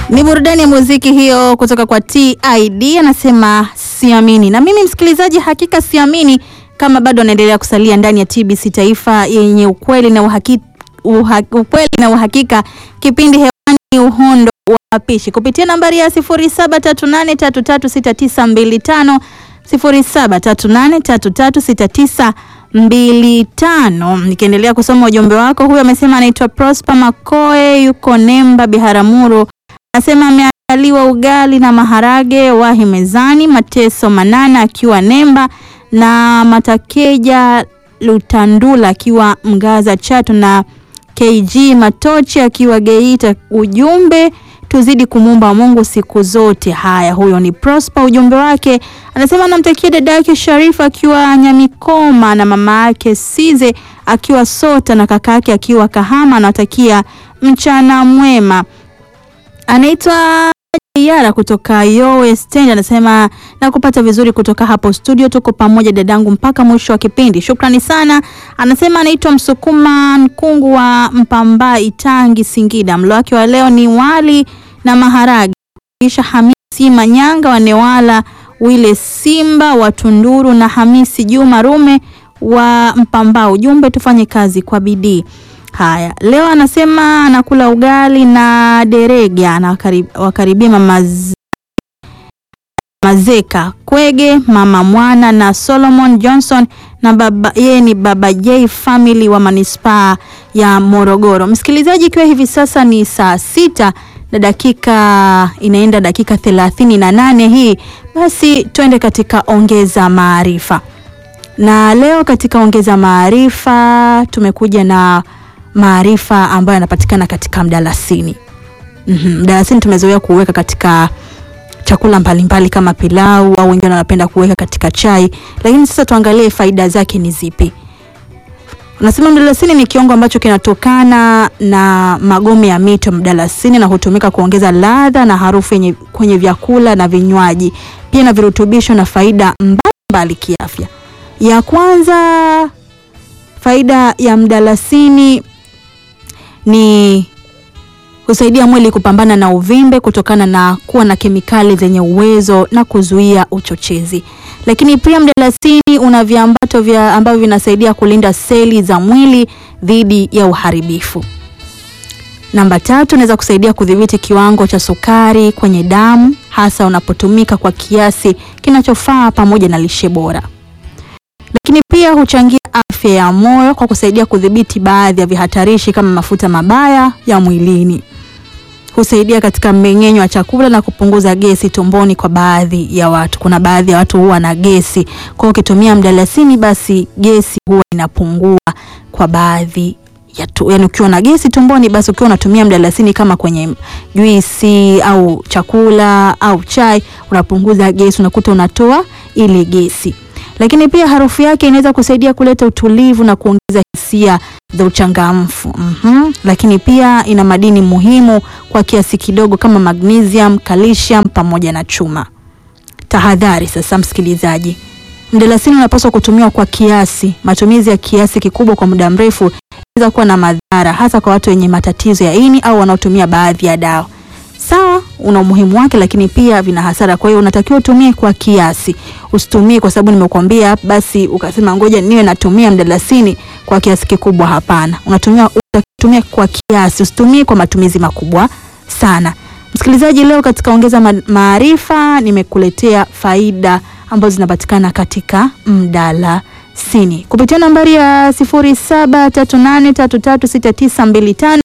Ni burudani ya muziki hiyo kutoka kwa TID, anasema siamini. Na mimi msikilizaji, hakika siamini kama bado anaendelea kusalia ndani ya TBC Taifa yenye ukweli na uhaki, uha, ukweli na uhakika. Kipindi hewani uhondo wa mapishi kupitia nambari ya 0738336925 0738336925. Nikiendelea kusoma ujumbe wako, huyo amesema anaitwa Prosper Makoe, yuko Nemba Biharamulo anasema ameandaliwa ugali na maharage wahi mezani. Mateso Manana akiwa Nemba na Matakeja Lutandula akiwa Mgaza Chato na KG Matochi akiwa Geita. Ujumbe tuzidi kumwomba Mungu siku zote. Haya, huyo ni Prosper. Ujumbe wake anasema anamtakia dada yake Sharifa akiwa Nyamikoma na mama yake Size akiwa Sota na kaka yake akiwa Kahama. Anatakia mchana mwema anaitwa Yara kutoka Yowe Stand anasema na kupata vizuri kutoka hapo studio, tuko pamoja dadangu mpaka mwisho wa kipindi. Shukrani sana. Anasema anaitwa Msukuma Nkungu wa Mpamba Itangi Singida. Mlo wake wa leo ni wali na maharage. Kisha Hamisi Manyanga wa Newala, Wile Simba wa Tunduru na Hamisi Juma Rume wa Mpamba. Ujumbe tufanye kazi kwa bidii. Haya, leo anasema anakula ugali na derege, anawakaribia mama Mazeka Kwege, mama Mwana na Solomon Johnson na baba, yeye ni baba J family wa manispaa ya Morogoro. Msikilizaji, ikiwa hivi sasa ni saa sita na dakika inaenda dakika thelathini na nane hii, basi twende katika ongeza maarifa, na leo katika ongeza maarifa tumekuja na maarifa ambayo yanapatikana katika mdalasini. Mm-hmm. Mdalasini tumezoea kuweka katika chakula mbalimbali mbali kama pilau au wengine wanapenda kuweka katika chai, lakini sasa tuangalie faida zake ni zipi. Unasema mdalasini ni kiungo ambacho kinatokana na magome ya miti ya mdalasini na hutumika kuongeza ladha na harufu yenye kwenye vyakula na vinywaji, pia na virutubisho na faida mbalimbali kiafya. Ya kwanza, faida ya mdalasini ni husaidia mwili kupambana na uvimbe kutokana na kuwa na kemikali zenye uwezo na kuzuia uchochezi. Lakini pia mdalasini una viambato vya ambavyo vinasaidia kulinda seli za mwili dhidi ya uharibifu. Namba tatu, unaweza kusaidia kudhibiti kiwango cha sukari kwenye damu hasa unapotumika kwa kiasi kinachofaa pamoja na lishe bora. Lakini pia huchangia afya ya moyo kwa kusaidia kudhibiti baadhi ya vihatarishi kama mafuta mabaya ya mwilini. Husaidia katika mmeng'enyo wa chakula na kupunguza gesi tumboni kwa baadhi ya watu. Kuna baadhi ya watu huwa na gesi, kwa hiyo ukitumia mdalasini basi gesi huwa inapungua kwa baadhi ya tu. Yani ukiwa na gesi tumboni basi ukiwa unatumia mdalasini kama kwenye juisi au chakula au chai unapunguza gesi, unakuta unatoa ile gesi lakini pia harufu yake inaweza kusaidia kuleta utulivu na kuongeza hisia za uchangamfu. mm-hmm. Lakini pia ina madini muhimu kwa kiasi kidogo kama magnesium, calcium pamoja na chuma. Tahadhari sasa, msikilizaji, mdalasini unapaswa kutumiwa kwa kiasi. Matumizi ya kiasi kikubwa kwa muda mrefu inaweza kuwa na madhara, hasa kwa watu wenye matatizo ya ini au wanaotumia baadhi ya dawa. Sawa, una umuhimu wake, lakini pia vina hasara. Kwa hiyo unatakiwa utumie kwa kiasi, usitumie kwa sababu nimekuambia basi ukasema ngoja niwe natumia mdalasini kwa kiasi kikubwa. Hapana, unatumia utatumia kwa kiasi, usitumie kwa matumizi makubwa sana. Msikilizaji, leo katika ongeza maarifa nimekuletea faida ambazo zinapatikana katika mdalasini kupitia nambari ya 0738336925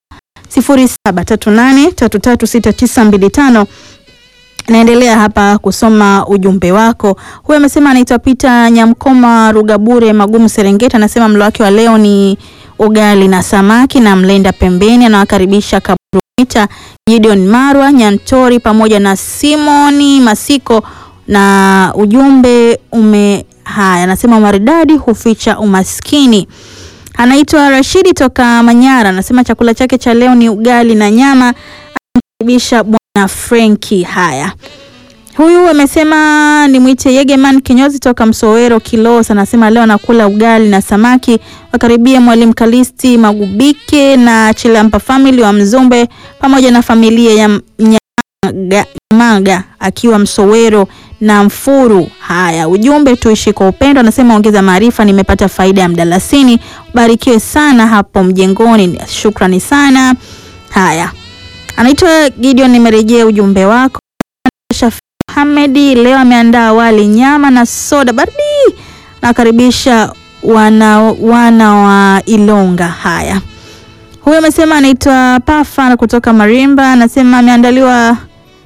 0738336925. Naendelea hapa kusoma ujumbe wako. Huyu amesema anaitwa Peter Nyamkoma Rugabure Magumu Serengeti, anasema mlo wake wa leo ni ugali na samaki na mlenda pembeni. Anawakaribisha Kaburumita Gideon Marwa Nyantori pamoja na Simoni Masiko na ujumbe ume haya, anasema maridadi huficha umaskini. Anaitwa Rashidi toka Manyara, anasema chakula chake cha leo ni ugali na nyama. Anamkaribisha bwana Frenki. Haya, huyu amesema ni mwite Yegeman kinyozi toka Msowero Kilosa, anasema leo anakula ugali na samaki. Wakaribia mwalimu Kalisti Magubike na Chilampa family wa Mzumbe pamoja na familia ya Maga, Maga akiwa Msowero na Mfuru. Haya, ujumbe tuishi kwa upendo, anasema ongeza maarifa, nimepata faida ya mdalasini. Barikiwe sana hapo mjengoni, shukrani sana. Haya, anaitwa Gideon, nimerejea ujumbe wako. Shafi Hamedi leo ameandaa wali nyama na soda baridi, nakaribisha wana, wana wa Ilonga. Haya, huyu amesema anaitwa Pafa kutoka Marimba, anasema ameandaliwa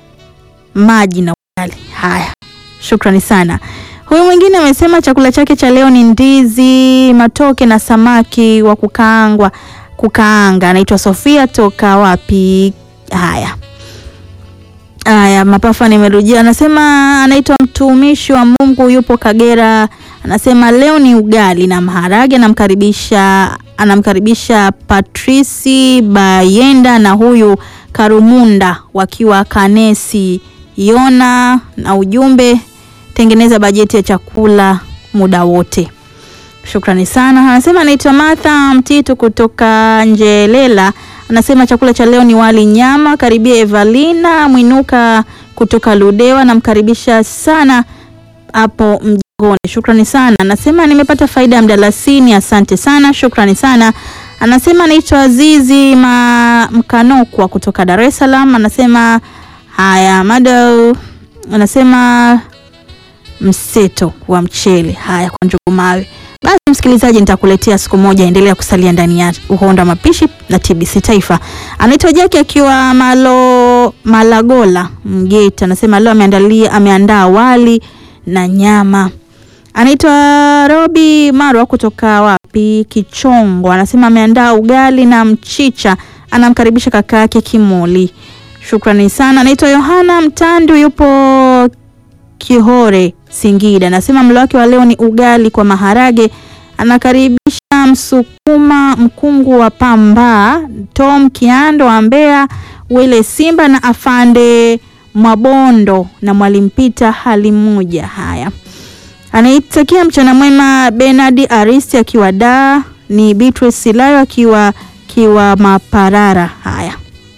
maji na ugali. Haya, shukrani sana. Huyu mwingine amesema chakula chake cha leo ni ndizi, matoke na samaki wa kukaangwa kukaanga. Anaitwa Sofia toka wapi? Haya haya, Mapafa nimerujia. Anasema anaitwa mtumishi wa Mungu, yupo Kagera. Anasema leo ni ugali na maharage. Anamkaribisha anamkaribisha Patrisi Bayenda na huyu Karumunda wakiwa Kanesi Yona, na ujumbe tengeneza bajeti ya chakula muda wote. Shukrani sana. Anasema anaitwa Martha Mtitu kutoka Njelela. Anasema chakula cha leo ni wali nyama. Karibia Evalina Mwinuka kutoka Ludewa, namkaribisha sana hapo mjengoni. Shukrani sana. Anasema nimepata faida ya mdalasini. Asante sana, shukrani sana. Anasema anaitwa Azizi Ma Mkanokwa kutoka Dar es Salaam. Anasema haya mado, anasema mseto wa mchele. Haya kwa njugu mawe. Basi msikilizaji, nitakuletea siku moja. Endelea kusalia ndani ya Uhondo wa Mapishi na TBC Taifa. Anaitwa Jaki akiwa Malo Malagola Mgeta, anasema leo ameandalia ameandaa wali na nyama. Anaitwa Robi Marwa kutoka wapi Kichongo, anasema ameandaa ugali na mchicha, anamkaribisha kaka yake Kimoli. Shukrani sana. Anaitwa Yohana Mtandu yupo Kihore Singida, anasema mlo wake wa leo ni ugali kwa maharage. Anakaribisha Msukuma Mkungu wa Pamba, Tom Kiando wa Mbeya, Wile Simba na Afande Mwabondo na Mwalimu Pita hali moja. Haya, anaitakia mchana mwema Bernard Aristi akiwa da ni Beatrice Silayo akiwa kiwa Maparara. Haya,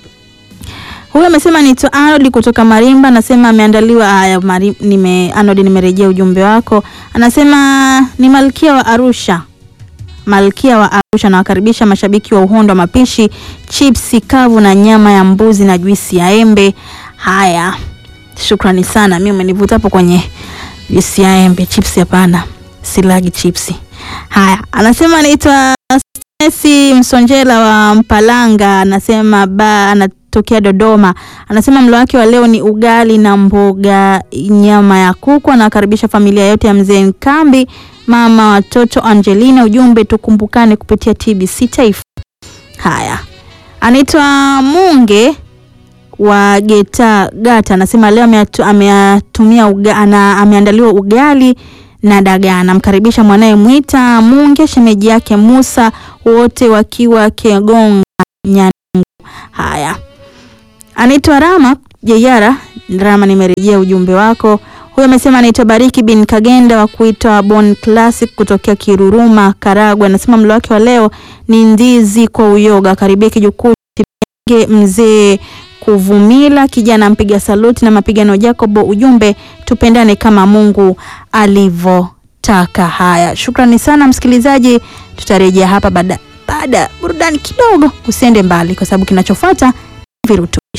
huyu amesema ni Arnold kutoka Marimba, anasema ameandaliwa. Haya, nime Arnold, nimerejea ujumbe wako. Anasema ni Malkia wa Arusha, Malkia wa Arusha, nawakaribisha mashabiki wa Uhondo wa Mapishi, chipsi kavu na nyama ya mbuzi na juisi ya embe. Haya, shukrani sana. Mimi umenivuta hapo kwenye juisi ya embe, chipsi hapana, silagi chipsi. Haya, anasema anaitwa Stesi Msonjela wa Mpalanga, anasema ba anatokea Dodoma. Anasema mlo wake wa leo ni ugali na mboga nyama ya kuku. Anakaribisha familia yote ya mzee Nkambi, mama watoto Angelina. Ujumbe tukumbukane kupitia TBC Taifa. Haya, anaitwa Munge wa Geta Gata, anasema leo ameatumia uga, ana, ameandaliwa ugali na dagaa. Anamkaribisha mwanaye Mwita Munge, shemeji yake Musa, wote wakiwa Kegonga Nyanungu. Haya, anaitwa Rama Jeyara. Rama, nimerejea ujumbe wako. Huyo amesema anaitwa Bariki bin Kagenda wa kuitwa Bon Classic kutokea Kiruruma, Karagwe. Anasema mlo wake wa leo ni ndizi kwa uyoga. Karibia kijukuu mzee Kuvumila, kijana mpiga saluti na mapigano Jacobo. Ujumbe tupendane kama Mungu alivyotaka. Haya, shukrani sana msikilizaji, tutarejea hapa baada baada burudani kidogo. Usiende mbali, kwa sababu kinachofuata virutubishi.